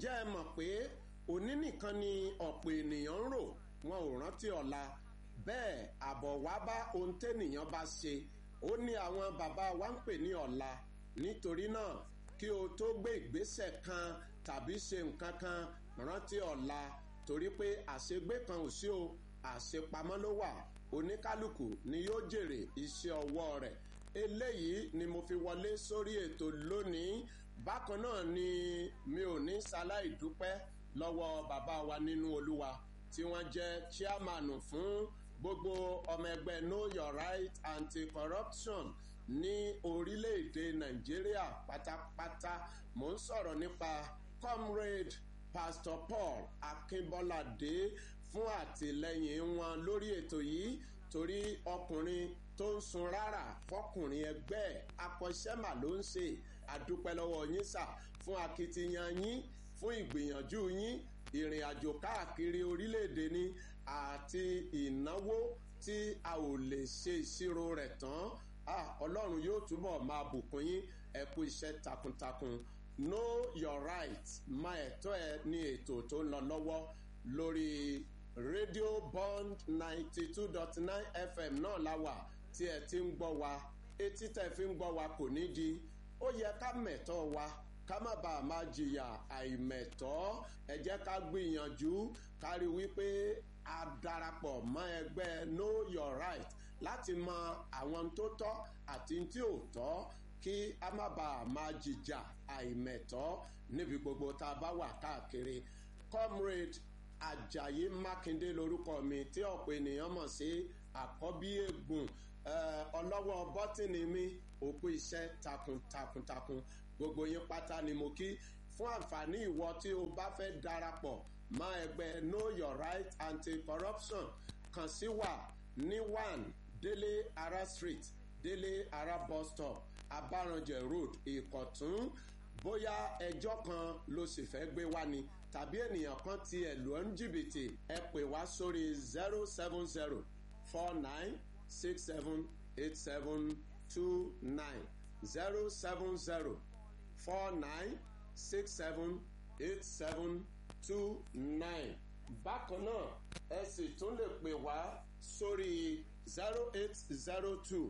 ǹjẹ́ ẹ mọ̀ pé òní nìkan ni ọ̀pọ̀ ènìyàn ń rò wọn ò rántí ọ̀la bẹ́ẹ̀ àbọ̀ wá bá ohun tẹ́nìyàn bá ṣe ó ní àwọn bàbá wa ń pè ní ọ̀la nítorí náà kí o tó gbé ìgbésẹ̀ kan tàbí ṣe nǹkan kan rántí ọ̀la torí pé àṣegbé kan ò sí o àṣepamọ́ ló wà oníkálukú ni yóò jèrè iṣẹ́ ọwọ́ rẹ̀ eléyìí ni mo fi wọlé sórí ètò lónìí bákan náà ni mi ò ní ṣaláì dúpẹ́ lọ́wọ́ bàbá wa nínú olúwa tí wọ́n jẹ́ chairman fún gbogbo ọmọ ẹgbẹ́ know your right anti-corruption ní orílẹ̀-èdè nàìjíríà pátápátá mò ń sọ̀rọ̀ nípa comrade pastor paul akínbọ́ládé fún àtìlẹyìn wọn lórí ètò yìí torí ọkùnrin tó ń sun rárá fọkùnrin ẹgbẹ́ akọ́ṣẹ́mà ló ń ṣe àdúpẹ́ lọ́wọ́ yín sà fún akitiyan yín fún ìgbìyànjú yín ìrìn àjò káàkiri orílẹ̀-èdè ni àti ìnáwó tí a ò lè ṣe ìṣirò rẹ̀ tán ọlọ́run yóò túbọ̀ máa bùkún yín ẹ kú iṣẹ́ takuntakun know your right máa ẹ̀tọ́ ẹ ní ètò tó ń lọ lọ́wọ́ lórí rédíò bond ninety two dot nine fm náà la wà tí ẹ ti ń gbọ́ wa etí tẹ̀ fi ń gbọ́ wa kò ní di ó yẹ ká mẹ̀tọ́ wa ká má bàa máa jìyà àìmẹ̀tọ́ ẹ jẹ́ ká gbìyànjú ká rí wípé a darapọ̀ mọ́ ẹgbẹ́ know your right láti mọ àwọn tó tọ́ àti tí ò tọ́ kí a má bàa máa jìjà àìmẹ̀tọ́ níbi gbogbo tá a bá wà káàkiri comrade ajayi makinde lorúkọ mi tí ọ̀pọ̀ ènìyàn mọ̀ sí àkọ́bí ègùn ọlọ́wọ́ bọ́tìnì mi òkú iṣẹ́ takuntakuntakun gbogbo yín pátá ni mo kí fún àǹfààní ìwọ tí o bá fẹ́ darapọ̀ mọ́ ẹgbẹ́ know your right anti-corruption kàn sí wa ní one délé ara street délé ara bus stop abaranjẹ road ìkọ̀tún bóyá ẹjọ́ kan ló sì fẹ́ gbé wá ni tàbí ènìyàn kan ti ẹ̀ lù ọ́ ń jìbìtì ẹ pè wá sórí zero seven zero four nine six seven eight seven two nine zero seven zero four nine six seven eight seven two nine bákan náà ẹ sì tún lè pè wá sórí zero eight zero two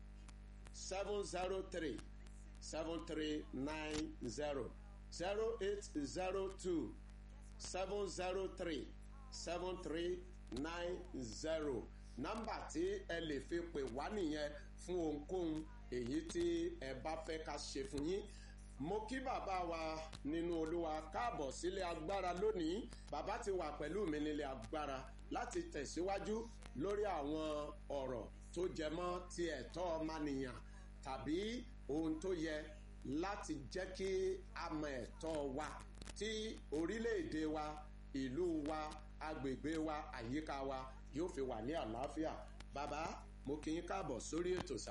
seven zero three seven three nine zero zero eight zero two seven zero three seven three nine zero nọ́mbà tí ẹ lè fi pè wá nìyẹn fún ohunkóhun èyí tí ẹ bá fẹ́ ká ṣe fún yín mo kí bàbá wa nínú olúwa káàbọ̀ sílé agbára lónìí bàbá ti wà pẹ̀lú mi nílé agbára láti tẹ̀síwájú lórí àwọn ọ̀rọ̀ tó jẹmọ́ ti ẹ̀tọ́ ọmọnìyàn tàbí ohun tó yẹ láti jẹ́ kí a mọ ẹ̀tọ́ wa tí orílẹ̀-èdè wa ìlú wa agbègbè wa àyíká wa yóò fi wà ní àlàáfíà bàbá mo kí yín káàbọ̀ sórí ètò sà.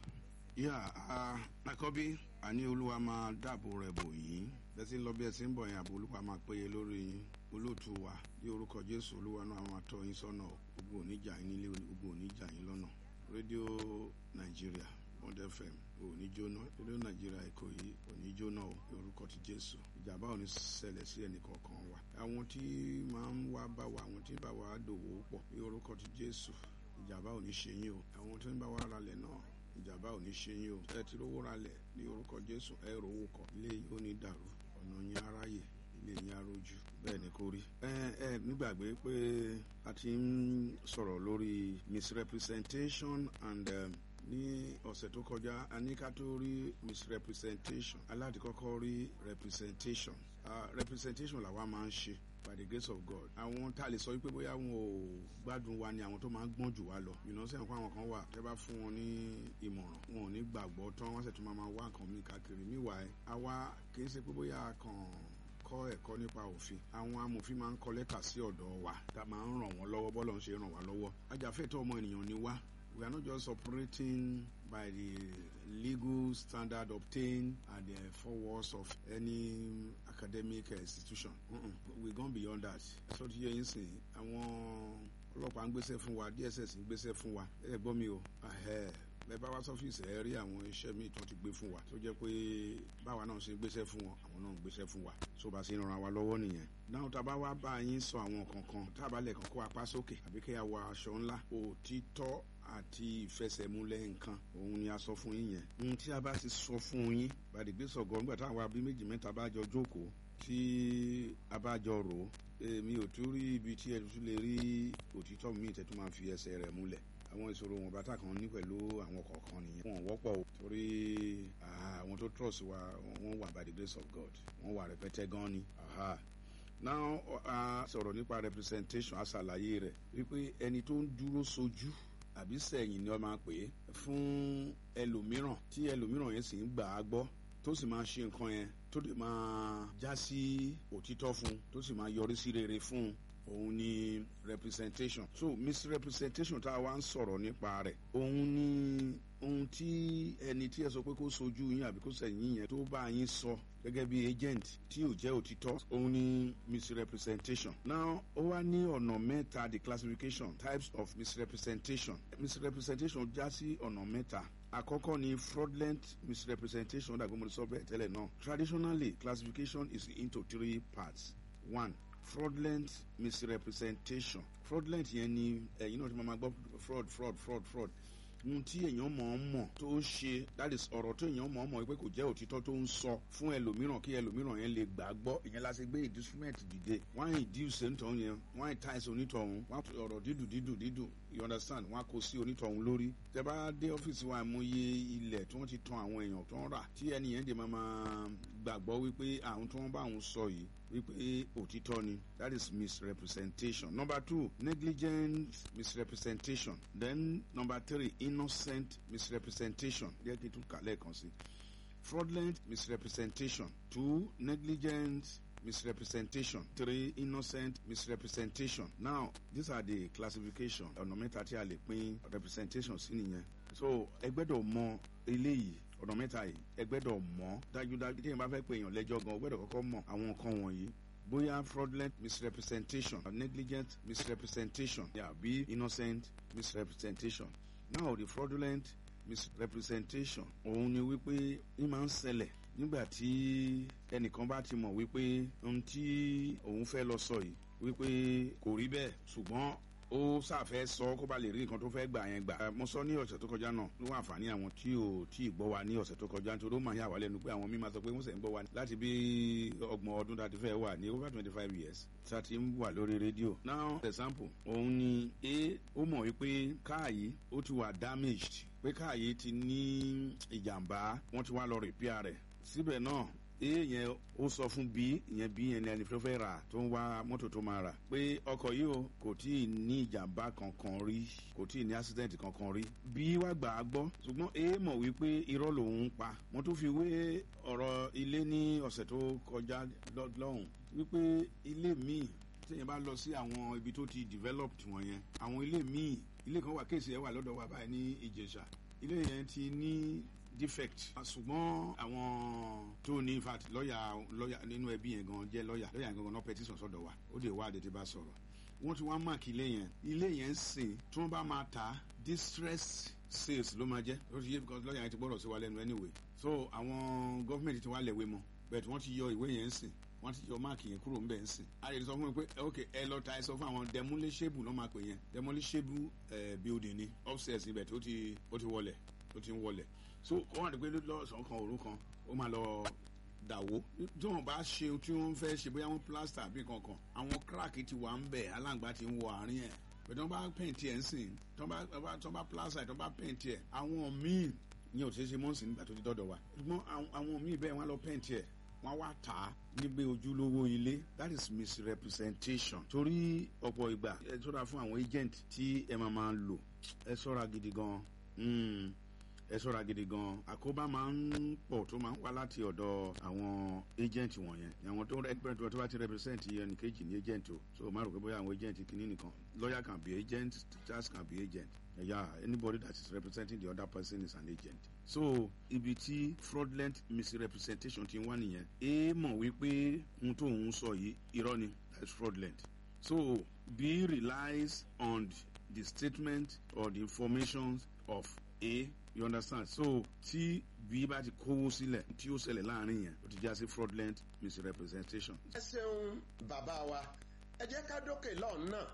yà á àkọ́bí àní olúwa máa dáàbò rẹ̀ bò yín bẹ́ẹ̀ sì ń lọ bí ẹ sì ń bọ̀ yẹn àbò olúwa máa péye lórí yín olóòtú wa ní orúkọ jésù olúwa náà máa tọ́ yín sọ́nà gbogbo oníjà yín nílé gbogbo oníjà yín lọ́nà rédíò nàìjíríà bond fm òní jóná rédíò nàìjíríà èkó yìí òní jóná o ní orúkọ ti jésù ìjàmbá òní ṣẹlẹ̀ sí ẹnì kọ̀ọ̀kan wa àwọn tí máa ń wá bá wa àwọn tí bá wa dòwò pọ̀ ní orúkọ ti jésù ìjàmbá òní ṣe yín o àwọn tí ń bá wa ralẹ̀ náà ìjàmbá ò ní ṣe yín o ẹ ti rówó ralẹ̀ ní orúkọ jésù ẹ rówó kọ ilé yìí ó ní dàrú ọ̀nà yín aráyè ilé yín arójú bẹ́ẹ̀ ni kò rí. ẹ ẹ nígbàgbé pé a ti ń sọ̀rọ̀ lórí misrepresentation and um, ní ọ̀sẹ̀ tó kọjá a ní ká tó rí misrepresentation aláàdì kọ́kọ́ rí representation uh, representation làwa máa ń ṣe by the grace of God àwọn tá a lè sọ wípé bóyá wọn ò gbádùn wa ni àwọn tó máa ń gbọ́n jù wá lọ ìnáwó sẹ́yìn fún àwọn kan wà tẹ́ bá fún wọn ní ìmọ̀ràn wọn ò ní gbàgbọ́ tán wọ́n sì tún máa máa wá nǹkan mi káàkiri níwàá àwa kì í ṣe pé bóyá kàn kọ́ ẹ̀kọ́ nípa òfin àwọn amòfin máa ń kọ lẹ́tà sí ọ̀dọ̀ wa tá a máa ń ràn wọ́n lọ́wọ́ bọ́lọ̀ ń ṣe ràn wá lọ́wọ́ ajàfẹ́tọ̀ ọmọ ènìyàn ni wá we are not just operating by the legal standard obtained at the four walls of any academic institution. Mm-mm. we gone beyond that. so ti yẹ yín sìn àwọn ọlọ́pàá ń gbéṣẹ́ fún wa dss ń gbéṣẹ́ fún wa ẹ gbọ́ mi o bẹ́ẹ̀ bá wá sọ́fíìsì ẹ rí àwọn iṣẹ́ míì tó ti gbé fún wa tó jẹ́ pé báwa náà ṣe gbéṣẹ́ fún wọn àwọn náà ń gbéṣẹ́ fún wa tó bá ṣe ń ran wa lọ́wọ́ nìyẹn. náà tá a bá wá bá yín sọ àwọn kankan tá a bá lẹ̀ kàn kó apá sókè àbí kí a wọ aṣọ ńlá òtítọ́ àti ìfẹsẹ̀múlẹ̀ nǹkan òun ni a sọ fún yín yẹn. ohun tí a bá ti sọ fún yín bàdìgbé sọ̀gọ́ nígbà táwọn abí méjì mẹ́ta bá jọ jókòó tí a bá jọ rò ó èmi ò tún rí ibi tí ẹ tún lè rí òtítọ́ mi tẹ́tún máa fi ẹsẹ̀ rẹ̀ múlẹ̀ àwọn ìṣòro wọn bàtà kan ní pẹ̀lú àwọn kọ̀ọ̀kan nìyẹn wọn wọ́pọ̀ o torí àwọn tó trust wa wọ́n wà by the grace of God wọ́n wà rẹpẹtẹ gan ni now a sọ̀rọ̀ nípa representation aṣàlàyé rẹ̀ wípé ẹni tó ń dúró sojú àbí sẹ́yìn ni wọ́n máa pè é fún ẹlòmíràn tí ẹlòmíràn yẹn sì ń gbà á gbọ́ tó sì máa ṣe nǹkan yẹn tó lè máa já sí òtítọ́ fún tó sì máa yọrí sí rere fún òun ni representation so misrepresentation tá a wá ń sọ̀rọ̀ nípa rẹ̀ òun ni ohun tí ẹni tí ẹ sọ pé kó sojú yín àbí kó sẹ̀yìn yẹn tó bá yín sọ gẹ́gẹ́ bí agent tí ò jẹ́ òtítọ́ òun ni misrepresentation now ó wá ní ọ̀nà mẹ́ta the classification types of misrepresentation misrepresentation já sí ọ̀nà mẹ́ta àkọ́kọ́ ni fraudulent misrepresentation dàgbé mo sọ bẹ́ẹ̀ tẹ́lẹ̀ náà traditionally classification is into three parts one fraudulent misrepresentation fraudulent yẹn ni ẹ̀yin náà ti máa gbọ́ fraud fraud fraud fraud ohun tí èèyàn mọ̀ ọ́n mọ̀ tó ń ṣe that is ọ̀rọ̀ tó èèyàn mọ̀ ọ́n mọ̀ pé kò jẹ́ òtítọ́ tó ń sọ fún ẹlòmíràn kí ẹlòmíràn yẹn lè gbà á gbọ́ ìyẹn la ṣe gbé inducement dìde wọ́n á induce onítọ̀hún yẹn wọ́n á entice onítọ̀hún wọ́n á ọ̀rọ̀ dídùn dídùn dídùn you understand wọ́n á kó sí onítọ̀hún lórí tẹ bá dé ọ́fíìsì wa mo yẹ ilẹ̀ tí wọ́n ti tan àwọn èèyàn tó ń rà tí ẹni yẹn dè máa máa gbàgbọ́ wípé àwọn tí wọ́n bá àwọn sọ yìí wípé òtítọ́ ni that is misrepresentation number two negligent misrepresentation then number three innocent misrepresentation jẹ́ kí n tún kà lẹ́ẹ̀kan sí fraudulent misrepresentation two negligent misrepresentation three innocent misrepresentation now these are the classification ọ̀nà mẹ́ta tí a lè pín representation sí nìyẹn so ẹ gbẹ́dọ̀ mọ eléyìí ọ̀nà mẹ́ta yìí ẹ gbẹ́dọ̀ mọ̀ dájúdájú tí èèyàn bá fẹ́ pe èèyàn lẹ́jọ́ gan o gbẹ́dọ̀ kọ́kọ́ mọ̀ àwọn nǹkan wọ̀nyí bóyá fraudulent misrepresentation or negligent misrepresentation àbí innocent misrepresentation now the fraudulent misrepresentation òun ni wípé ní máa ń ṣẹlẹ̀ nígbà tí ẹnìkan bá ti mọ̀ wípé ohun tí òun fẹ́ lọ sọ yìí wípé kò rí bẹ́ẹ̀ ṣùgbọ́n ó ṣàfẹ́ sọ kó ba lè rí nǹkan tó fẹ́ gbà yẹn gbà. mo sọ ní ọ̀sẹ̀ tó kọjá náà ló wà àǹfààní àwọn tí ò tí ì gbọ́ wa ní ọ̀sẹ̀ tó kọjá nítorí ó máa yà wá lẹ́nu pé àwọn míì máa sọ pé wọ́n sẹ̀ ń gbọ́ wa láti bí ọgbọ̀n ọdún tá a ti fẹ́ wà ní over twenty five years tá a ti ń wà lórí rédíò. now for example òun ni a ó mọ̀ wípé káà yìí ó ti wà damaged pé káà yìí ti ní ìjàmbá wọ́n ti wá lọ repair rẹ̀ síbẹ̀ náà a yẹn ó sọ fún b ìyẹn b yẹn ni ẹni tó fẹ́ rà tó ń wá mọ́tò tó máa rà pé ọkọ̀ yìí o kò tí ì ní ìjàmbá kankan rí kò tí ì ní accident kankan rí b wá gbà á gbọ́ ṣùgbọ́n a mọ̀ wípé irọ́ lòun ń pa mo tún fi wé ọ̀rọ̀ ilé ní ọ̀sẹ̀ tó kọjá lọ́hùn wípé ilé míì téèyàn bá lọ sí àwọn ibi tó ti developed wọ̀nyẹn àwọn ilé míì ilé kan wà kéèsì ẹ̀ wà lọ́dọ̀ wa báyìí ní ìjẹ̀ṣà ilé yẹn ti ní defect ṣùgbọ́n àwọn tó ní infact lọ́ọ̀yà lọ́ọ̀yà nínú ẹbí yẹn gan jẹ́ lọ́ọ̀yà lọ́ọ̀yà gangan náà petition sọ́dọ̀ wa ó lè wá àdètè bá sọ̀rọ̀ wọ́n ti wá mark ilé yẹn ilé yẹn ń sìn tí wọ́n bá máa ta distress sales ló máa jẹ́ ó ti yé because lọ́ọ̀yà yẹn ti gbọ́dọ̀ sí wa lẹ́nu anyway so àwọn gọ́fìmẹ̀ntì ti wá lẹ̀wé mọ́ but wọ́n ti yọ ìwé yẹn ń sìn wọ́n ti yọ máàkì yẹn kúrò ńbẹ̀ ń sìn. a lè sọ fún mi pé ok ẹ lọ ta ẹ sọ fún àwọn demolishable ló máa pè yẹn demolishable building ni upstairs ibẹ̀ tó ti ó ti wọlẹ̀ ó ti ń wọlẹ̀ so wọ́n wà ní pé lọ́sàn-án kan òru kan ó máa lọ dàwó tí wọ́n bá ṣe tí wọ́n fẹ́ ṣe bóyá wọ́n plaster àbí kankan àwọn crack ti wà ń bẹ̀ aláǹgbá ti ń wọ àárín ẹ̀ pẹ̀lú wọ́n bá paint ẹ̀ ń sìn tí wọ́n bá plaster tí wọ́n bá paint ẹ̀ àwọn míì ní òṣèṣe mọ́sìn nígbà tó ti dọ́dọ̀ wa ṣùgbọ́n àwọn míì bẹ́ẹ̀ wọ́n lọ paint ẹ̀ wọ́n wá tà á nígbé ojúlówó ilé that is misrepresentation torí ọ̀pọ̀ ìgbà ẹ ṣọ́ra fún àwọn agent tí ẹ máa máa lò ẹ ṣọ́ra gidi gan ẹ ṣọ́ra gidi gan àkóbá máa ń pọ̀ tó máa ń wá láti ọ̀dọ̀ àwọn agent wọ̀nyẹn àwọn tó represent tó bá ti represent ẹnì kejì ní agent o so má rò pé bóyá àwọn agent kìíní nìkan lawyer can be agent teachers can be agent yeah anybody that is representing the other person is an agent so ibi tí fraudulent misrepresentation ti wá nìyẹn a mọ̀ wípé ohun tó ń sọ yìí irọ́ ni that is fraudulent so b relies on the statement or the information of a you understand so tí bí bá ti kówó sílẹ̀ tí ó ṣẹlẹ̀ láàrin yẹn ó ti já sí fraudulent misrepresentation. ẹ ṣeun bàbá wa ẹ jẹ́ ká dókè lọ́hùn náà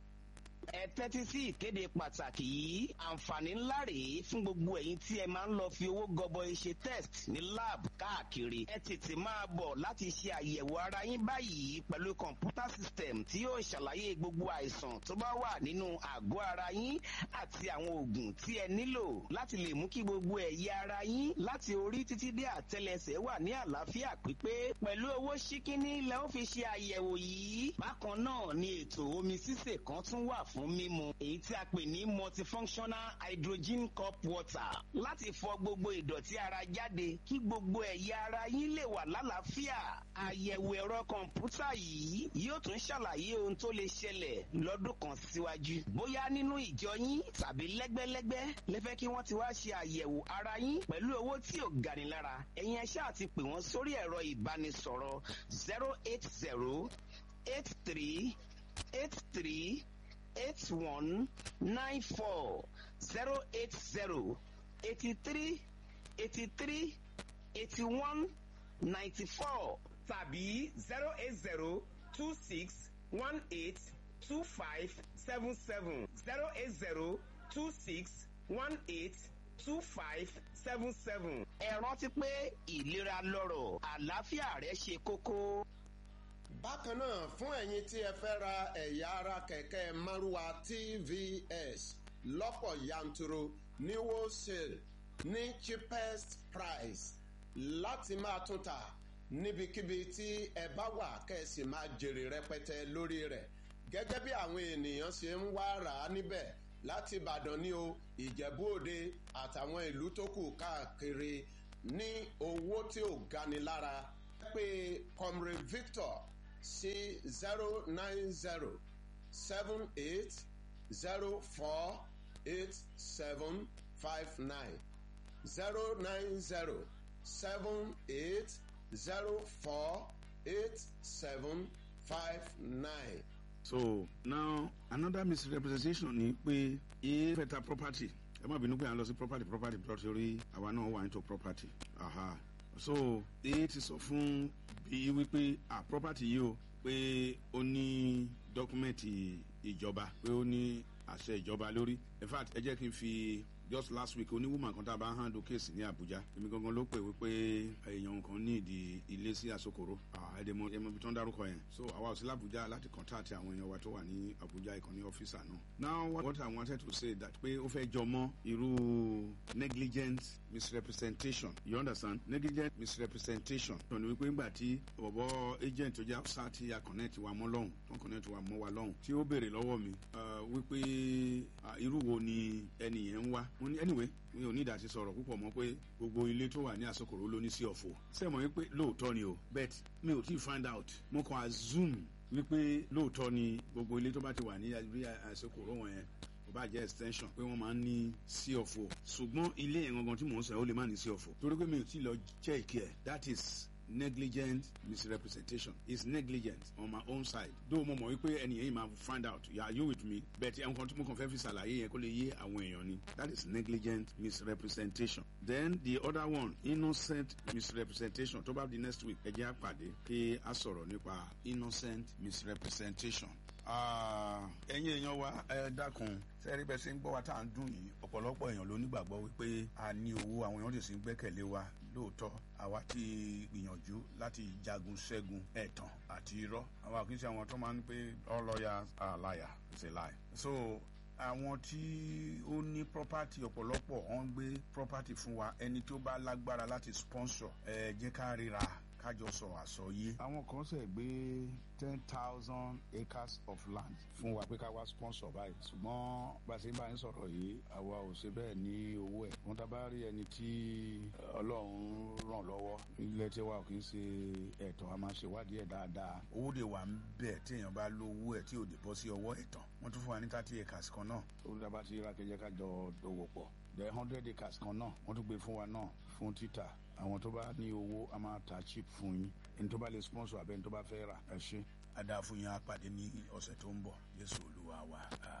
ẹ tẹ́tí sí ìkéde pàtàkì yìí àǹfààní ńlá rèé fún gbogbo ẹ̀yin tí ẹ máa ń lọ fi owó gọbọi ṣe test ní lab káàkiri ẹ tètè máa bọ̀ láti ṣe àyẹ̀wò ara yín báyìí pẹ̀lú kọ̀ǹpútà system tí yóò ṣàlàyé gbogbo àìsàn tó bá wà nínú àgọ́ ara yín àti àwọn oògùn tí ẹ nílò láti lè mú kí gbogbo ẹ̀yà ara yín láti orí títí dé àtẹlẹsẹ̀ wà ní àlàáfíà pípé pẹ̀lú owó ṣíkíní lẹ ó fi ṣe àyẹ̀wò yìí bákan náà ni ètò omi sísè kan tún wà fún mímu èyí tí a pè ní multifunctional hydrogen cup water láti fọ gbogbo ìdọ̀tí ara jáde kí gbogbo ẹ̀yà ara yín lè wà lálàáfíà àyẹ̀wò ẹ̀rọ kọ̀ǹpútà yìí yóò tún ṣàlàyé ohun tó lè ṣẹlẹ̀ lọ́dún kan síwájú bóyá nínú ìjọ yín tàbí lẹ́gbẹ́lẹ́gbẹ́ lẹ́fẹ́ kí wọ́n ti wá ṣe àyẹ̀wò ara yín pẹ̀lú owó tí ò gani lára ẹ̀yin ẹ ṣáà ti pè wọ́n sórí ẹ̀rọ ìbánisọ̀rọ̀ zero eight zero eight three eight three eight one nine four zero eight zero eighty three eighty three eighty one ninety four tàbí zero eight zero two six one eight two five seven seven zero eight zero two six one eight two five seven seven. ẹ rántí pé ìlera lọ́rọ̀ àlàáfíà rẹ ṣe kókó bákan náà fún ẹ̀yin tí ẹ fẹ́ ra ẹ̀yà ara kẹ̀kẹ́ márúwa tvs lọ́pọ̀ yanturu ní wholesale ní cheapest price láti máa tún ta níbikíbi tí ẹ bá wà kẹ́sì máa jèrè rẹpẹtẹ lórí rẹ̀ gẹ́gẹ́ bí àwọn ènìyàn ṣe ń wá rà á níbẹ̀ láti ìbàdàn ní o ìjẹ̀bú òde àtàwọn ìlú tó kù káàkiri ní owó tí ò gani lára pé comrade victor sí zero nine zero seven eight zero four eight seven five nine zero nine zero seven eight zero four eight seven five nine. so now another misrepresentation ni pé e fẹ́ ta property ẹ má bínú pé à ń lọ sí property property property orí àwa náà wà into property aha so e ti sọ fún bí wípé ah property yìí o pé ó ní dọ́kúmẹ̀ntì ìjọba pé ó ní àṣẹ ìjọba lórí in fact ẹ jẹ́ kí n fi just last week oníwùmọ̀ kan tá a bá handle case ní abuja èmi gangan ló pè wípé èèyàn kan ní ìdí ilé sí àsokòrò ẹ̀ẹ́dẹ̀mọ ẹ̀mọ ibi tó ń dárúkọ yẹn so àwa ò sí làbújá láti contact àwọn èèyàn wa tó wà ní abuja ìkànnì ọ́fíìsà náà now what, what i wanted to say that pé ó fẹ́ jọmọ́ irú negligent misrepresentation you understand negligent misrepresentation tó ní wípé ńgbà tí bọ̀bọ̀ agent tó jẹ́ ọ̀sá tí a connect wa mọ́ lọ́hùn tó connect wa mọ́ wa lọ́hùn tí ó béèrè lọ́wọ́ mi wípé irú wo ni ẹnìyẹn ń wá mo ní anyway mi ò ní ìdásí sọ̀rọ̀ púpọ̀ mọ́ pé gbogbo ilé tó wà ní àsokòrò ló ní sí ọ̀fọ̀ sẹ́mọ̀ wípé lóòótọ́ ni o bet mi ò tí ì find out mo kàn assume wípé lóòótọ́ ni gbogbo ilé tó bá ti wà ní àsokòrò wọn yẹn kò bá jẹ́ extension pé wọ́n máa ń ní sí ọ̀fọ̀ ṣùgbọ́n ilé yẹn gangan tí mò ń sọ ó lè má ní sí ọ̀fọ̀ torí pé mi ò tí ì lọ check ẹ̀ that is negligent misrepresentation is negligent on my own side though mo mọ̀ wípé ẹnìyẹn yìí máa find out are you with me but ẹn kan tí mo kàn fẹ́ fi ṣàlàyé yẹn kó lè yé àwọn èèyàn ni that is negligent misrepresentation then the other one innocent misrepresentation tó bá di next week ẹ jẹ́ àpàdé kí a sọ̀rọ̀ nípa innocent misrepresentation ẹ̀yin èèyàn wa ẹ dákun sẹ́rí bẹ́ẹ̀ sí ń gbọ́ wa tá à ń dùn yìí ọ̀pọ̀lọpọ̀ èèyàn ló nígbàgbọ́ wípé a ní owó àwọn èèyàn sì ń gbẹ́kẹ̀lé wa lóòótọ́ àwa ti gbìyànjú láti jagun ṣẹ́gun ẹ̀tàn àti irọ́ àwa kì í ṣe àwọn tó máa ń pé all lawyers are liar it's a lie so àwọn tí ó ní property ọ̀pọ̀lọpọ̀ wọ́n ń gbé property fún wa ẹni tó bá lágbára láti sponsor ẹ jẹ́ ká ríra kájọ sọ àsọyé. àwọn kan ṣe gbé ten thousand acres of land fún wa pé ká wá sponsor báyìí ṣùgbọ́n bá a ṣe ń bá yín sọ̀rọ̀ yìí àwa ò ṣe bẹ́ẹ̀ ní owó ẹ̀ wọ́n tá bá rí ẹni tí ọlọ́run ràn lọ́wọ́ ilé tí wa kì í ṣe ẹ̀tàn a máa ṣèwádìí ẹ̀ dáadáa. owó de wà ń bẹ̀ tí èèyàn bá lówó ẹ̀ tí ò dé bọ́ sí ọwọ́ ẹ̀tàn wọ́n tún fún wa ní thirty acres kan náà. olùdábà ti ra kẹjẹ ká jọ dòwò pọ̀ the hundred acres kan náà wọ́n tún gbé fún wa náà fún títà àwọn tó bá ní owó a máa ta chip fún yín ẹni tó bá lè sponsor abẹ́ni tó bá fẹ́ rà ẹ ṣe. adáfún yín á pàdé ní ọ̀sẹ̀ tó ń bọ̀ jésù olúwa wa àmì.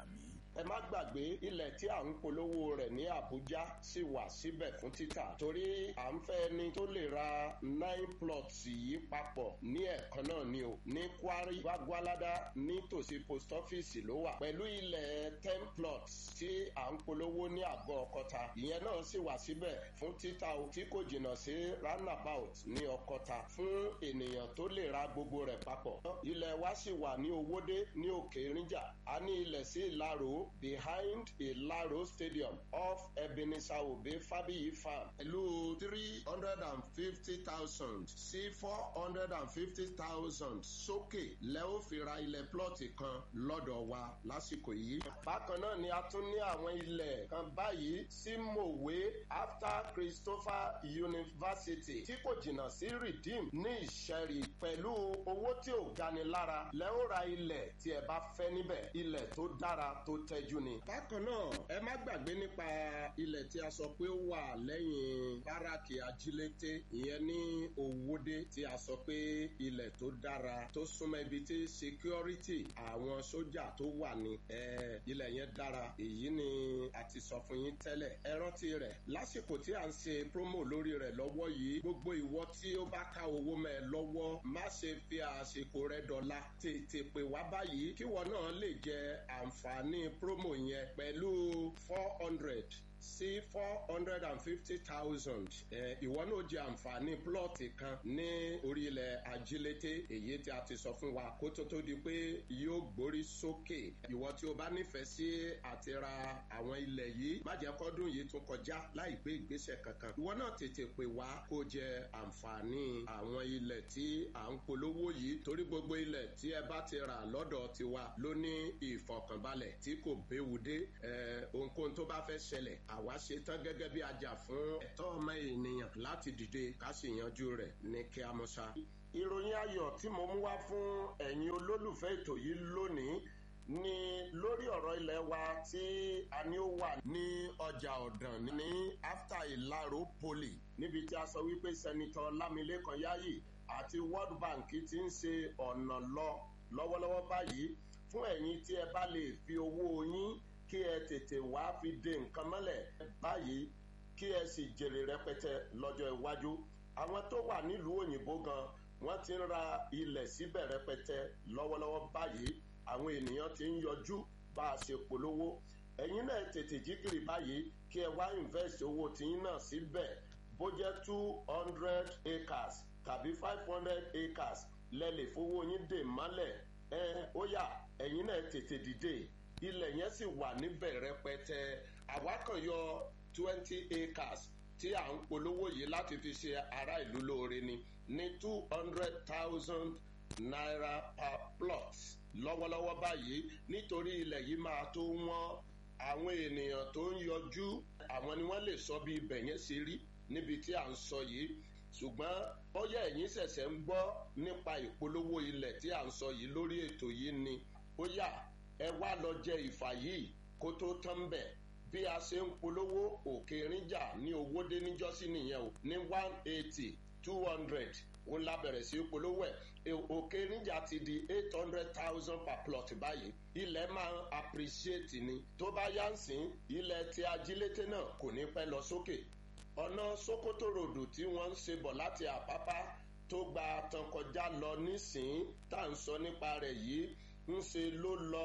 ẹ má gbàgbé ilẹ̀ tí à ń polówó rẹ̀ ní àbújá sì wà síbẹ̀ fún títà torí à ń fẹ́ ẹni tó lè ra nine plots yìí papọ̀ ní ẹ̀kan náà ni o ní kwari gbagbalada nítòsí post office ló wà pẹ̀lú ilẹ̀ ten plots tí à ń polówó ní àgọ́ ọkọta ìyẹn náà sì wà síbẹ̀ fún títà o tí kò jìnnà sí roundabout ní ọkọta fún ènìyàn tó lè ra gbogbo rẹ̀ papọ̀ ilẹ̀ wa sì wà ní owódé ní òkè ríjà a ní ilẹ̀ sí ìlàró behind ìlàró stadium off ebenezer obe fabiyi farm pẹ̀lú three hundred and fifty thousand sí four hundred and fifty thousand sókè lẹ́ ó fi ra ilẹ̀ plọ́ọ̀tì kan lọ́dọ̀ wa lásìkò yìí. bákan náà ni a tún ní àwọn ilẹ̀ kan báyìí sí mòwe after christopher university tí kò jìnnà sí redeem ní ìṣẹ́rí pẹ̀lú owó tí ò gani lára lẹ́ ó ra ilẹ̀ tí ẹ bá fẹ́ níbẹ̀ ilẹ̀ tó dára tó tẹ́jú ni. bákan náà ẹ má gbàgbé nípa ilẹ̀ tí a sọ pé ó wà lẹ́yìn báràkì ajílété ìyẹn ní òwòde tí a sọ pé ilẹ̀ tó dára tó súnmọ́ ibi tí security àwọn sójà tó wà ní ilẹ̀ yẹn dára èyí ni a ti sọ fún yín tẹ́lẹ̀ ẹ rántí rẹ̀ lásìkò tí à ń ṣe promo lórí rẹ̀ lọ́wọ́ yìí gbogbo ìwọ tí ó bá ká owó mẹ́ ẹ lọ́wọ́ má ṣe fi àsìkò rẹ̀ dọ̀la tètè pè wá báyìí kíwọ náà lè jẹ àǹfààní promo yẹn pẹ̀lú four hundred sí four hundred and fifty thousand ìwọ náà jẹ àǹfààní plọ́ọ̀tì kan ní orí ilẹ̀ ajílété èyí tí a ti sọ fún wa kó tó tó di pé yóò gbórí sókè ìwọ tí o bá nífẹ̀ẹ́ sí àti ra àwọn ilẹ̀ yìí má jẹ́ kọ́dún yìí tún kọjá láì gbé ìgbésẹ̀ kankan ìwọ náà tètè pè wá kó jẹ àǹfààní àwọn ilẹ̀ tí à ń polówó yìí torí gbogbo ilẹ̀ tí ẹ bá ti rà lọ́dọ̀ tiwa ló ní ìfọkànbalẹ̀ tí kò béwu dé ohunkóhun tó bá fẹ́ ṣẹlẹ̀ àwa ṣe tán gẹ́gẹ́ bí ajá fún ẹ̀tọ́ ọmọ ènìyàn láti dìde ká sì yanjú rẹ̀ ní kí a mọ̀ ṣá. ìròyìn ayọ̀ tí mo mú wá fún ẹ̀yin olólùfẹ́ ètò yìí lónìí ni lórí ọ̀rọ̀ ilẹ̀ wa tí a ní ó wà ní ọjà ọ̀dàn ní after ìlàró poli níbi tí a sọ wípé sẹ́nitọ́ lámilékan yáyì àti world bank ti ń ṣe ọ̀nà lọ lọ́wọ́lọ́wọ́ báyìí fún ẹ̀yin tí ẹ bá lè fi owó yín kí ẹ tètè wá fi de nǹkan mọ́lẹ̀ báyìí kí ẹ sì jèrè rẹpẹtẹ lọ́jọ́ iwájú àwọn tó wà nílùú òyìnbó gan wọ́n ti ń ra ilẹ̀ síbẹ̀ rẹpẹtẹ lọ́wọ́lọ́wọ́ báyìí àwọn ènìyàn ti ń yọjú bá a ṣe polówó ẹ̀yin náà tètè jíkìrì báyìí kí ẹ wá invest owó tiyín náà síbẹ̀ bó jẹ́ two hundred acres tàbí five hundred acres lẹ́lẹ̀ fowó yín dè mọ́lẹ̀ ẹ ó yà ẹ̀yin náà tètè dìde ilẹ̀ yẹn sì wà níbẹ̀ rẹpẹtẹ àwa kan yọ twenty acres tí à ń polówó yìí láti fi ṣe ará ìlú lóore ni ní two hundred thousand naira per plot lọ́wọ́lọ́wọ́ báyìí nítorí ilẹ̀ yìí máa tó wọ́n àwọn ènìyàn tó ń yọjú àwọn ni wọ́n lè sọ bí ibẹ̀ yẹn ṣe rí níbi tí à ń sọ yìí ṣùgbọ́n bóyá ẹ̀yin ṣẹ̀ṣẹ̀ ń gbọ́ nípa ìpolówó ilẹ̀ tí à ń sọ yìí lórí ètò yìí ni ó yà ẹ wá lọ jẹ ìfà yìí kó tó tán bẹ̀ bí a ṣe ń polówó òkè ríjà ní owódé níjọ́sí nìyẹn o ní one eighty two hundred ó la bẹ̀rẹ̀ sí polówó ẹ̀ òkè ríjà ti di eight hundred thousand per plot báyìí ilẹ̀ máa ń appreciate ni tó bá yá ń sìn ilẹ̀ tí ajílété náà kò ní pẹ́ lọ sókè ọ̀nà sokoto ròdù tí wọ́n ń ṣe bọ̀ láti àpápá tó gba tán kọjá lọ nísìnyí tá à ń sọ nípa rẹ̀ yìí ń ṣe ló lọ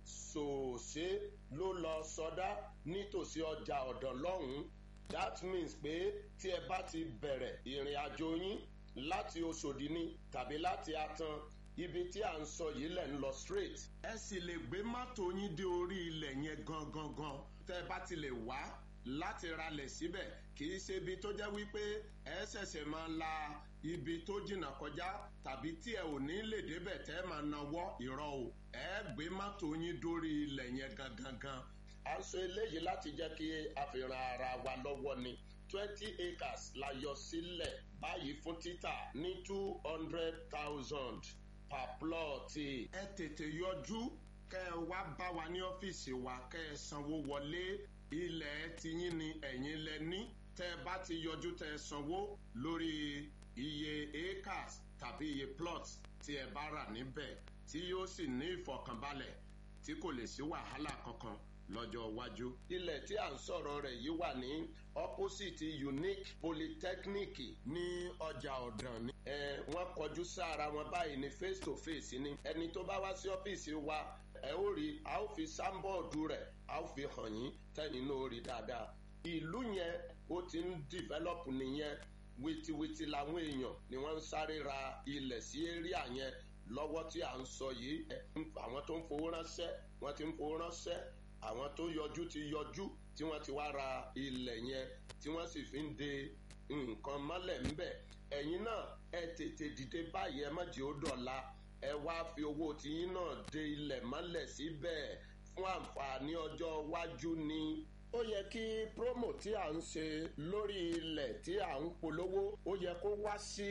sòòṣe ló lọ sọdá nítòsí ọjà ọ̀dàn lọ́hùn-ún that means pé tí ẹ bá ti bẹ̀rẹ̀ ìrìn àjò yín láti oṣòdì ni tàbí láti atan ibi tí à ń sọ yìí lẹ̀ ń lọ straight. ẹ sì lè gbé mọ́tò yín dé orí ilẹ̀ yẹn gangan gan tẹ́ ẹ bá ti lè wá láti ralẹ̀ síbẹ̀ kì í ṣe ibi tó jẹ́ wípé ẹ ṣẹ̀ṣẹ̀ máa la ibi tó jìnnà kọjá tàbí tí ẹ ò ní lè débẹ̀ tẹ́ ẹ máa nawọ́ ìrọ̀ o ẹ gbé mọ́tò yín dórí ilẹ̀ yẹn gangan gan. à ń sọ eléyìí láti jẹ́ kí a fi ran ara wa lọ́wọ́ ni twenty acres la yọ sílẹ̀ báyìí fún títà ní two hundred thousand per plot. ẹ tètè yọjú kẹ́ ẹ wá bá wa ní ọ́fíìsì wa kẹ́ ẹ sanwó wọlé ilẹ̀ tiyín ni ẹ̀yin lẹ ní tẹ́ ẹ bá ti yọjú tẹ́ ẹ sanwó lórí iye acres tàbí iye plots tí ẹ bá rà níbẹ̀ tí yóò sì ní ìfọ̀kànbalẹ̀ tí kò lè sí wàhálà kankan lọ́jọ́ iwájú. ilẹ̀ tí à ń sọ̀rọ̀ rẹ̀ yìí wà ní opposite unique polytechnic ní ọjà ọ̀dàn ni. ẹ wọ́n kọjú sára wọn báyìí ní face to face ni. ẹni tó bá wá sí ọ́fíìsì wa ẹ ó rí a ó fi sáńbọ̀ọ̀dù rẹ̀ a ó fi hàn yín tẹ́yìn náà ó rí dáadáa. ìlú yẹn ó ti ń develop nìyẹn wìtìwìtì làwọn èèyàn ni wọ́n ń sáré ra ilẹ̀ sí area yẹn lọ́wọ́ tí à ń sọ yìí àwọn tó ń fowó ránṣẹ́ wọ́n ti ń fowó ránṣẹ́ àwọn tó yọjú ti yọjú tí wọ́n ti wá ra ilẹ̀ yẹn tí wọ́n sì fi ń de nǹkan mọ́lẹ̀ ńbẹ̀ ẹ̀yin náà ẹ tètè dìde báyìí ẹ má jẹ́ ó dọ̀la ẹ wá fi owó tiyín náà de ilẹ̀ mọ́lẹ̀ síbẹ̀ fún àǹfààní ọjọ́ iwájú ni ó yẹ kí promo tí à ń ṣe lórí ilẹ̀ tí à ń polówó ó yẹ kó wá sí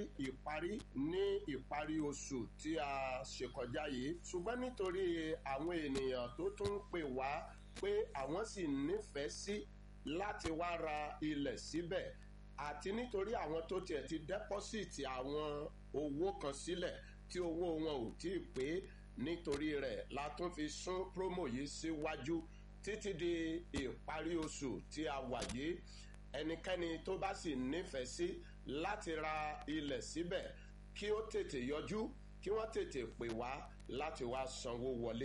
ìparí ní ìparí oṣù tí a ṣe kọjá yìí ṣùgbọ́n nítorí àwọn ènìyàn tó tún ń pè wá pé àwọn sì nífẹ̀ẹ́ sí láti wá ra ilẹ̀ síbẹ̀ àti nítorí àwọn tó tiẹ̀ ti dẹ́pọ́sìtì àwọn owó kan sílẹ̀ tí owó wọn ò tí ì pé nítorí rẹ̀ la tún fi sún promo yìí síwájú. Si títí di ìparí oṣù tí a wà yìí ẹnikẹ́ni tó bá sì nífẹ̀ẹ́ sí láti ra ilẹ̀ síbẹ̀ kí ó tètè yọjú kí wọ́n tètè pè wá láti wá sanwó wọlé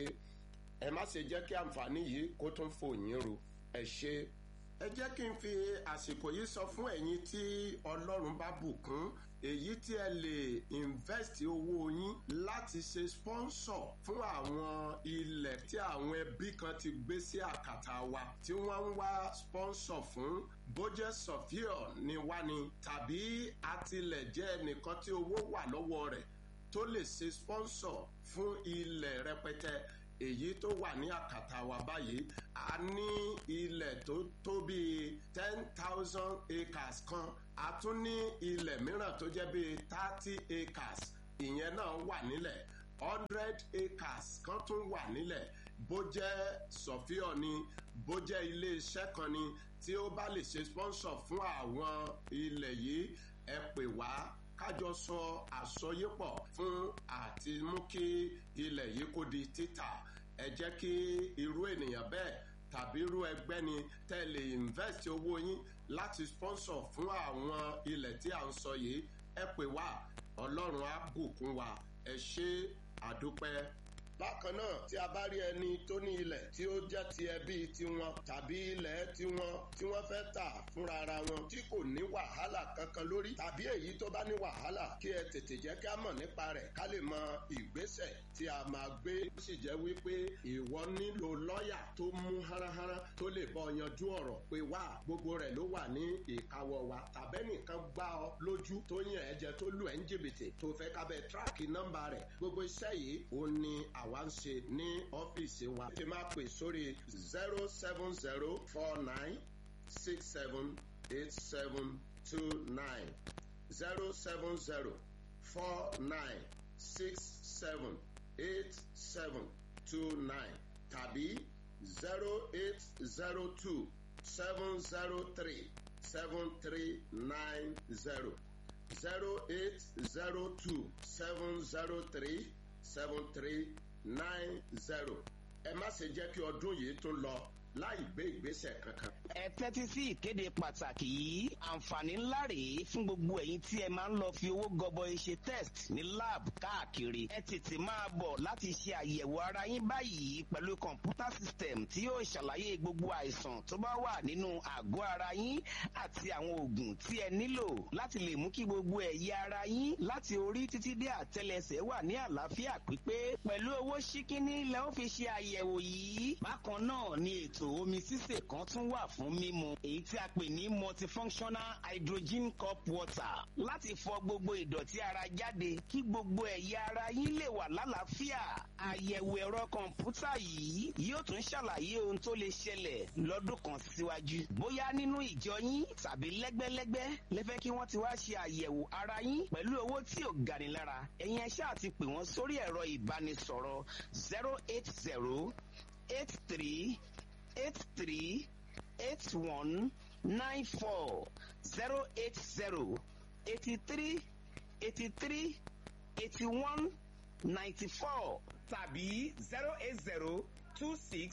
ẹ má ṣe jẹ́ kí àǹfààní yìí kó tún fò yín ru ẹ ṣe. ẹ jẹ́ kí n fi àsìkò yìí sọ fún ẹ̀yin tí ọlọ́run bá bùkún èyí tí ẹ lè invest owó yín láti ṣe sponsor fún àwọn ilẹ̀ tí àwọn ẹbí kan ti gbé sí àkàtà wa tí wọ́n ń wá sponsor fún bójẹ́ sọ̀fíọ̀ ni wá ni tàbí àtìlẹ̀ jẹ́ ẹnìkan tí owó wà lọ́wọ́ rẹ̀ tó lè ṣe sponsor fún ilẹ̀ rẹpẹtẹ èyí tó wà ní àkàtà wa báyìí a ní ilẹ̀ tó tó bíi ten thousand acres kan a tún ní ilẹ̀ mìíràn tó jẹ́ bíi thirty acres ìyẹn náà wà nílẹ̀ hundred acres kan tún wà nílẹ̀ bó jẹ́ sọ̀fíọ̀ ni bó jẹ́ iléeṣẹ́ kan ni tí ó bá lè ṣe sponsor fún àwọn ilẹ̀ yìí ẹ pè wá kájọ sọ àsọyépọ̀ fún àti mú kí ilẹ̀ yìí kó di títà ẹ jẹ́ kí irú ènìyàn bẹ́ẹ̀ tàbí irú ẹgbẹ́ ni tẹ́ lè invest owó yín láti sponsor fún àwọn ilẹ̀ tí à ń sọ yìí ẹ pè wá ọlọ́run á bùkún wa ẹ ṣe àdúpẹ́ bákan náà tí a bá rí ẹni tó ní ilẹ̀ tí ó jẹ́ ti ẹbí tiwọn tàbí ilẹ̀ tiwọn tí wọ́n fẹ́ tà fúnra ara wọn tí kò ní wàhálà kankan lórí tàbí èyí tó bá ní wàhálà kí ẹ tètè jẹ́ ká mọ̀ nípa rẹ̀ ká lè mọ ìgbésẹ̀ tí a máa gbé ó sì jẹ́ wípé ìwọ nílò lọ́ọ̀yà tó mú háráhárá tó lè bọ́ yanjú ọ̀rọ̀ pé wá gbogbo rẹ̀ ló wà ní ìkáwọ́ wa tàbẹ́nìkan gbá ọ lójú tó yàn ẹ́ jẹ tó lù ẹ́ ń jìbìtì tó fẹ́ kábẹ́ tíráàkì nọ́mbà rẹ̀ gbogbo iṣẹ́ yìí ó ní àwa ń ṣe ní ọ́fíìsì wa. ẹ máa pè sórí zero seven zero four nine six seven eight seven two nine zero seven zero four nine six seven eight seven two nine tàbí zero eight zero two seven zero three seven three nine zero zero eight zero two seven zero three seven three nine zero ẹ má ṣe jẹ́ kí ọdún yìí tún lọ láì gbé ìgbésẹ̀ kankan. ẹ tẹ́tí sí ìkéde pàtàkì yìí àǹfààní ńlá rèé fún gbogbo ẹ̀yin tí ẹ máa ń lọ fi owó gọbọi ṣe test ní lab káàkiri ẹ tètè máa bọ̀ láti ṣe àyẹ̀wò ara yín báyìí pẹ̀lú kọ̀ǹpútà system tí yóò ṣàlàyé gbogbo àìsàn tó bá wà nínú àgọ́ ara yín àti àwọn oògùn tí ẹ nílò láti lè mú kí gbogbo ẹ̀yà ara yín láti orí títí dé àtẹlẹsẹ̀ wà ní àlàáfíà pípé pẹ̀lú owó ṣíkíní lẹ́ ó fi ṣe àyẹ̀wò yìí bákan náà ni ètò omi sísè kan tún wà fún mímu èyí tí a pè ní multifunctional hydrogen cup water láti fọ gbogbo ìdọ̀tí ara jáde kí gbogbo ẹ̀yà ara yín lè wà lálàáfíà àyẹ̀wò ẹ̀rọ kọ̀ǹpútà yìí yóò tún ṣàlàyé ohun tó lè ṣẹlẹ̀ lọ́dún kan síwájú bóyá nínú ìjọ yín tàbí lẹ́gbẹ́lẹ́gbẹ́ lẹ́fẹ́ kí wọ́n ti wá ṣe àyẹ̀wò ara yín pẹ̀lú owó tí ò gani lára ẹ̀yin ẹ ṣáà ti pè wọ́n sórí ẹ̀rọ ìbánisọ̀rọ̀ zero eight zero eight three eight three eight one nine four zero eight zero eighty three eighty three eighty one ninety four tàbí zero eight zero two six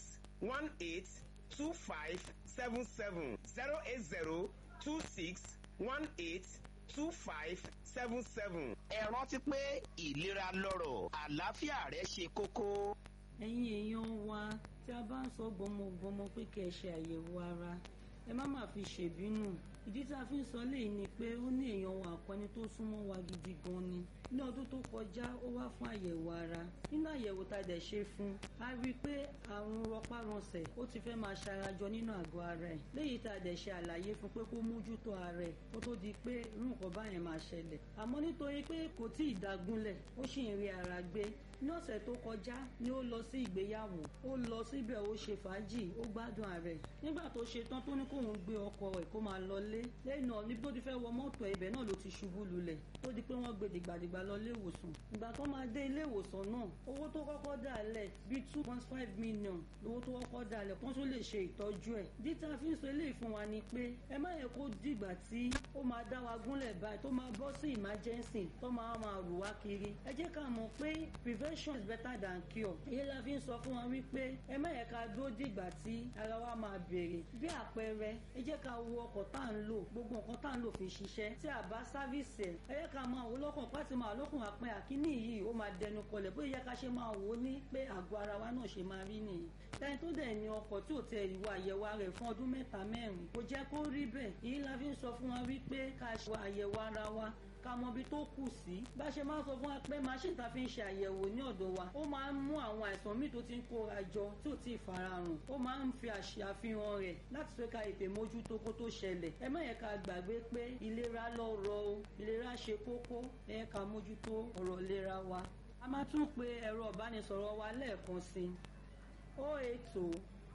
one eight two five seven seven zero eight zero two six one eight two five seven seven. ẹ rántí pé ìlera lọ́rọ̀ àlàáfíà rẹ ṣe kókó. ẹ̀yin èèyàn wa tí a bá ń sọ gbọmọgbọmọ pé kẹ́ ẹ ṣe àyẹ̀wò ara ẹ má má fi ṣèbínú ìdí tí a fi ń sọ léyìí ni pé ó ní èèyàn wa àkọni tó súnmọ́ wa gidi gan ni ní ọdún tó kọjá ó wá fún àyẹ̀wò ara nínú àyẹ̀wò tá a dẹ̀ ṣe fún a rí i pé àrùn rọpárọsẹ̀ ó ti fẹ́ máa ṣarajọ nínú àgọ́ ara ẹ̀ léyìí tá a dẹ̀ ṣe àlàyé fún pé kó mójútó ara ẹ̀ kó tó di pé irú nǹkan báyẹn máa ṣẹlẹ̀ àmọ́ nítorí pé kò tí ì dagunlẹ̀ ó sì ń rí ara gbé ní ọ̀sẹ̀ tó kọjá ni ó lọ sí ìgbéyàwó ó lọ síbẹ̀ ó ṣe fàájì ó gbádùn ààrẹ nígbà tó ṣe tán tó ní kóun gbé ọkọ ẹ̀ kó máa lọlé lẹ́yìn náà níbi tó ti fẹ́ wọ mọ́tò ibẹ̀ náà ló ti ṣubú lulẹ̀ ó di pé wọ́n gbé dìgbàdìgbà lọ ilé ìwòsàn ìgbà tó máa dé ilé ìwòsàn náà owó tó kọ́kọ́ dà lẹ̀ bíi two point five million lówó tó kọ́kọ́ dà lẹ̀ kó tó lè ṣe ìtọ́jú ẹ̀ díta fi ń sọ eléyìí fún wa ni pé ẹ má yẹ kó dìgbà tí ó máa dá wa gúnlẹ̀ báyìí tó máa bọ́ sí emergency tó máa máa rù wá kiri ẹ jẹ́ ká mọ̀ pé prevention is better than cure èyí la fi ń sọ fún wa wípé ẹ má yẹ ká dúró dìgbà tí ara wa máa bèrè bí àpẹẹrẹ ẹ jẹ́ ká wo ọkọ̀ tá à ń lò gbogbo nǹkan tá à ń lò fi ṣiṣẹ́ tí a bá sáfíìsì ẹ̀ ẹ yẹ ká máa wò lọ́kàn pàtí máa lọ́kùn àpẹ àkíní yìí ó máa dẹnu kọlẹ̀ bóyá yẹ ká ṣe máa wò ó ní pé àgọ́ ara wa náà ṣe máa rí nìyí ẹni tó dẹ̀ ní ọkọ̀ tí ò tẹ ìwà àyẹ̀wò rẹ̀ fún ọdún mẹ́ta mẹ́rin kò jẹ́ kó rí bẹ́ẹ̀ èyí la fi ń sọ fún wa wípé ká ṣe àyẹ̀wò ara wa ká mọ ibi tó kù sí bá ṣe máa ń sọ fún wa pé machine ta fi ń ṣe àyẹ̀wò ní ọ̀dọ̀ wa ó máa ń mú àwọn àìsàn míì tó ti ń kóra jọ tí ò tí ì farahàn ó máa ń fi àṣàfihàn rẹ̀ láti fẹ́ ká ètè mójútó kó tó ṣẹlẹ̀ ẹ má yẹ ká gbàgbé pé ìlera lọ́rọ̀ o ìlera ṣe kókó ẹ yẹ ká mójútó ọ̀rọ̀ ìlera wa a máa tún pe ẹ̀rọ ìbánisọ̀rọ̀ wa lẹ́ẹ̀kan sí o eight o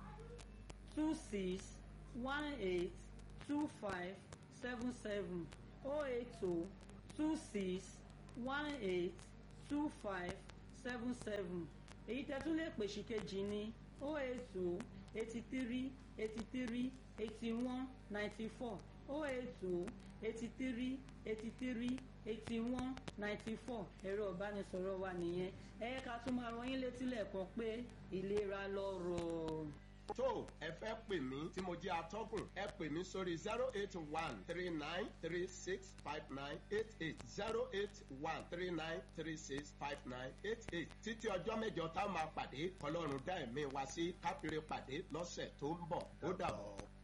two six one eight two five seven seven o eight o two six one eight two five seven seven èyí tẹ́ tún lè pè sí kejì ní o eight two eighty three eighty three eighty one ninety four o eight two eighty three eighty three eighty one ninety four ẹ̀rọ ìbánisọ̀rọ̀ wa nìyẹn ẹ ká tún máa rán yín létí lẹ́ẹ̀kan pé ìlera lọ́rọ̀ tó ẹ fẹ́ pè mí tí mo jẹ́ atọ́kùn ẹ pè mí sórí zero eight one three nine three six five nine eight eight zero eight one three nine three six five nine eight eight títí ọjọ́ mẹ́jọ táwọn máa pàdé kọlọ́run dá ẹ̀mí wa sí káfíńrẹ́ pàdé lọ́sẹ̀ tó ń bọ̀ ó dàbọ̀.